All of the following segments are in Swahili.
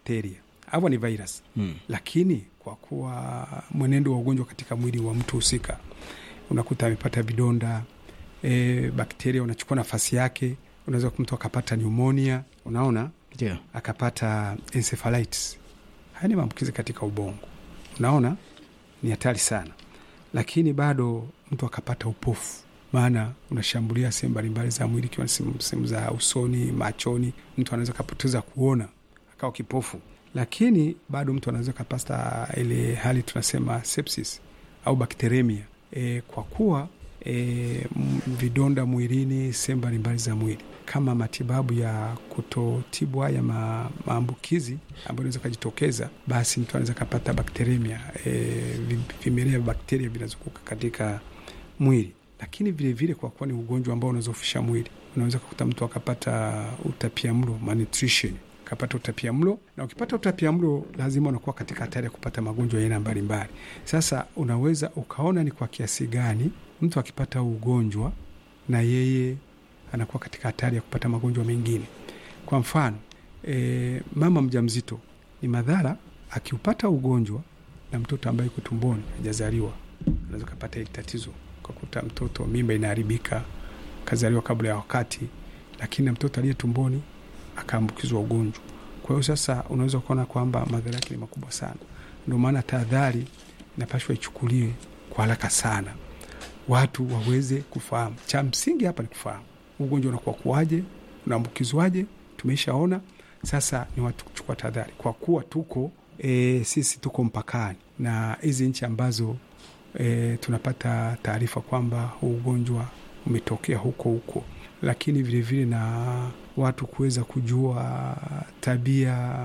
bakteria hawa ni virus Mm. lakini kwa kuwa mwenendo wa ugonjwa katika mwili wa mtu husika unakuta amepata vidonda e, bakteria wanachukua nafasi yake unaweza mtu akapata pneumonia unaona Ndio. akapata encephalitis haya ni maambukizi katika ubongo unaona ni hatari sana lakini bado mtu akapata upofu maana unashambulia sehemu mbalimbali za mwili ikiwa ni sehemu sehemu za usoni machoni mtu anaweza kapoteza kuona akawa kipofu lakini bado mtu anaweza kapata ile hali tunasema sepsis au bakteremia e, kwa kuwa e, m- vidonda mwilini sehemu mbalimbali za mwili kama matibabu ya kutotibu haya ma, maambukizi ambayo inaweza kajitokeza basi mtu anaweza kapata bakteremia e, vi- vimelea vya bakteria vinazunguka katika mwili lakini vilevile vile kwa kuwa ni ugonjwa ambao unaweza kufisha mwili unaweza kukuta mtu akapata utapia mlo malnutrition akapata utapia mlo na ukipata utapia mlo lazima unakuwa katika hatari ya kupata magonjwa ya aina mbalimbali sasa unaweza ukaona ni kwa kiasi gani mtu akipata huu ugonjwa na yeye anakuwa katika hatari ya kupata magonjwa mengine kwa mfano e, mama mjamzito ni madhara akiupata ugonjwa na mtoto ambaye yuko tumboni hajazaliwa anaweza kapata hili tatizo ukakuta mtoto mimba inaharibika kazaliwa kabla ya wakati lakini na mtoto aliye tumboni akaambukizwa ugonjwa kwa hiyo sasa unaweza kuona kwamba madhara yake ni makubwa sana ndio maana tahadhari inapashwa ichukuliwe kwa haraka sana watu waweze kufahamu cha msingi hapa ni kufahamu ugonjwa unakuwa kuwaje unaambukizwaje tumeishaona sasa ni watu kuchukua tahadhari kwa kuwa tuko e, sisi tuko mpakani na hizi nchi ambazo e, tunapata taarifa kwamba huu ugonjwa umetokea huko huko lakini vilevile vile na watu kuweza kujua tabia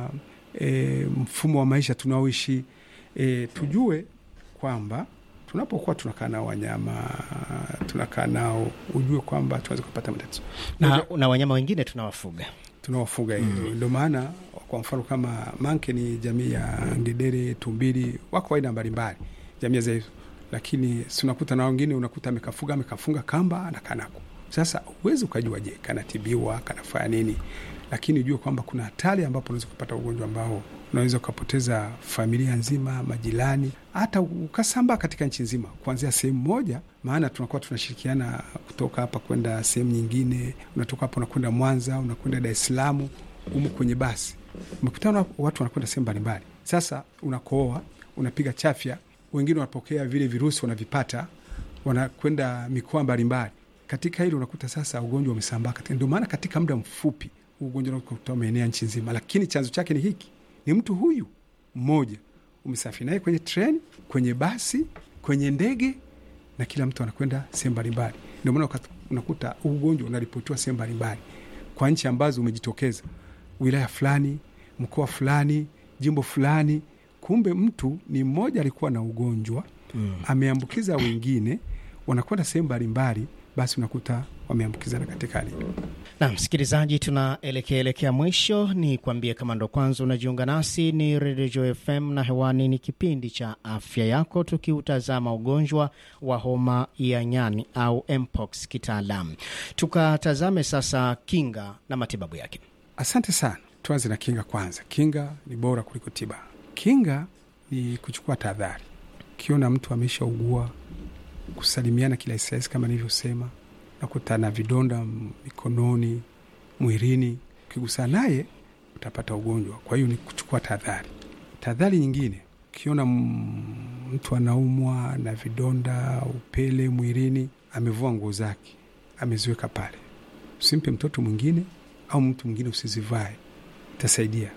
e, mfumo wa maisha tunaoishi e, tujue kwamba tunapokuwa tunakaa nao wanyama tunakaa nao ujue kwamba tunaweza kupata matatizo Na, na wanyama wengine tunawafuga. tunawafuga hivyo ndio maana kwa mfano kama manke ni jamii ya ngedere tumbili wako aina mbalimbali jamii za hizo lakini si unakuta na wengine unakuta amekafuga amekafunga kamba anakaa nako sasa huwezi ukajua je kanatibiwa kanafanya nini lakini ujue kwamba kuna hatari ambapo unaweza kupata ugonjwa ambao unaweza ukapoteza familia nzima majirani hata ukasambaa katika nchi nzima kuanzia sehemu moja maana tunakuwa tunashirikiana kutoka hapa kwenda sehemu nyingine unatoka hapa unakwenda mwanza unakwenda dar es salaam umu kwenye basi umekutana na watu wanakwenda sehemu mbalimbali sasa unakooa unapiga chafya wengine wanapokea vile virusi wanavipata wanakwenda mikoa mbalimbali katika hili unakuta sasa ugonjwa umesambaa katika ndio maana katika muda mfupi huu ugonjwa unakuta umeenea nchi nzima lakini chanzo chake ni hiki ni mtu huyu mmoja umesafiri naye kwenye treni kwenye basi kwenye ndege na kila mtu anakwenda sehemu mbalimbali ndio maana ukat- unakuta huu ugonjwa unaripotiwa sehemu mbalimbali kwa nchi ambazo umejitokeza wilaya fulani mkoa fulani jimbo fulani kumbe mtu ni mmoja alikuwa na ugonjwa Mm. ameambukiza wengine wanakwenda sehemu mbalimbali basi unakuta wameambukizana katika hali hiyo. Na msikilizaji, tunaelekea elekea mwisho. Ni kuambie kama ndo kwanza unajiunga nasi, ni Redio FM na hewani ni kipindi cha afya yako, tukiutazama ugonjwa wa homa ya nyani au mpox kitaalamu. Tukatazame sasa kinga na matibabu yake. Asante sana. Tuanze na kinga kwanza. Kinga ni bora kuliko tiba. Kinga ni kuchukua tahadhari. Ukiona mtu ameshaugua, kusalimiana kirahisi kama nilivyosema, nakuta na vidonda mikononi, mwilini, ukigusana naye utapata ugonjwa. Kwa hiyo ni kuchukua tahadhari. Tahadhari nyingine, ukiona m- mtu anaumwa na vidonda, upele mwilini, amevua nguo zake, ameziweka pale, usimpe mtoto mwingine au mtu mwingine usizivae, itasaidia.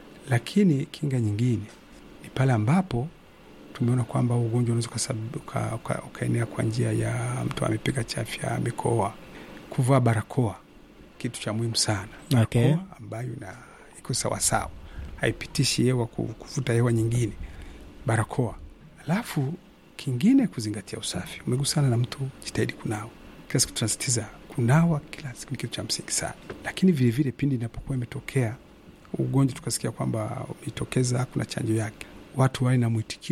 Lakini kinga nyingine ni pale ambapo tumeona kwamba huu ugonjwa unaweza ukasab- uka- uka- ukaenea kwa njia ya mtu amepiga chafya, amekoa. Kuvaa barakoa kitu cha muhimu sana, Okay. barakoa ambayo ina iko sawasawa, haipitishi hewa ku- kuvuta hewa nyingine, barakoa. Alafu kingine kuzingatia usafi. Umegusana na mtu, jitahidi kunawa kila siku. Tunasitiza kunawa kila siku, ni kitu cha msingi sana. Lakini vilevile pindi inapokuwa imetokea ugonjwa tukasikia kwamba umetokeza, kuna chanjo yake, watu wawe na mwitikio